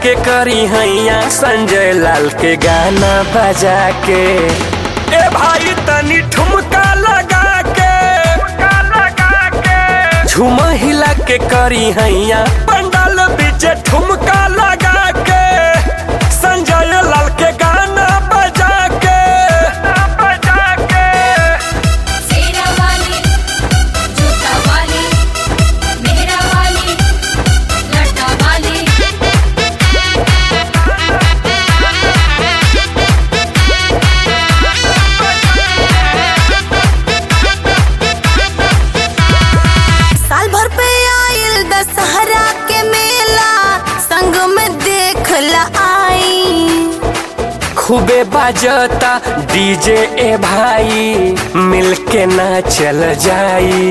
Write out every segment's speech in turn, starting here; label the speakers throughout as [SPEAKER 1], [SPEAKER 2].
[SPEAKER 1] के करी हैया संजय लाल के गाना बजा के ए भाई तनी ठुमका लगा के लगा के झूम हिला के करी हैया पंडाल बीच ठुमका लगा के संजय लाल के गाना बजा के बजा के
[SPEAKER 2] सेरा वाली जूता वाली मेहरा वाली लटा वाली
[SPEAKER 3] साल भर पे आइल दशहरा के मेला संग में देखला आई
[SPEAKER 1] खूबे बाजता डीजे ए भाई मिलके ना चल जाई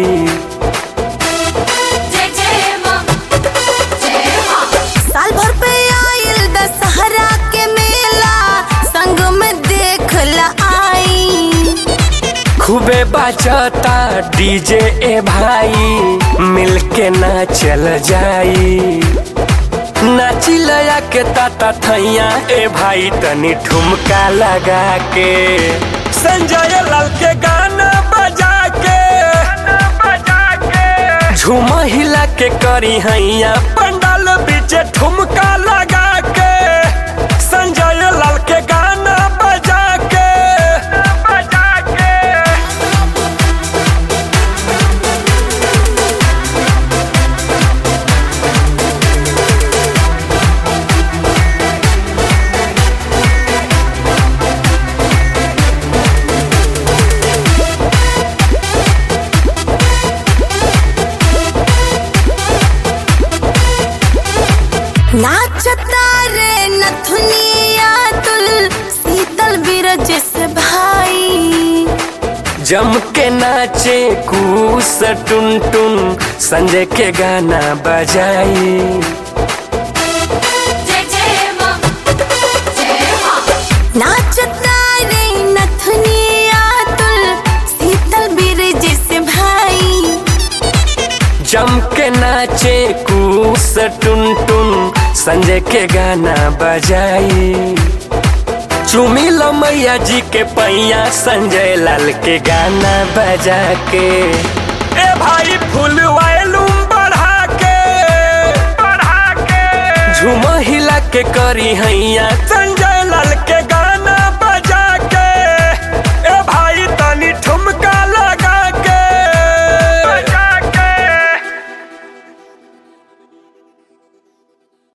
[SPEAKER 2] जय जय मां जय मां
[SPEAKER 3] साल भर पे आइल दशहरा के मेला संग में देखला आई
[SPEAKER 1] खूबे बाजता डीजे ए भाई मिलके ना चल जाई नाची लया के ताता थैया ए भाई तनी ठुमका लगा के संजय लाल के गाना बजा के बजा के झूम हिला के करी हैया पंडाल बीच ठुमका लगा के संजय लाल के गाना बजा के बजा के
[SPEAKER 3] नाचता रे नथुनिया तुल शीतल बिरज से भाई
[SPEAKER 1] जम के नाचे कूस टुन टुन संजय के गाना बजाई
[SPEAKER 2] जय जय मां जय मां
[SPEAKER 3] नाचता रे नथुनिया तुल शीतल बिरज से भाई
[SPEAKER 1] जम के नाचे कूस टुन टुन संजय के गाना बजाई चुमी लो मैया जी के पैया संजय लाल के गाना बजा के ए भाई फुल वायलूम बढ़ा के बढ़ा के झूम हिला के करी हैया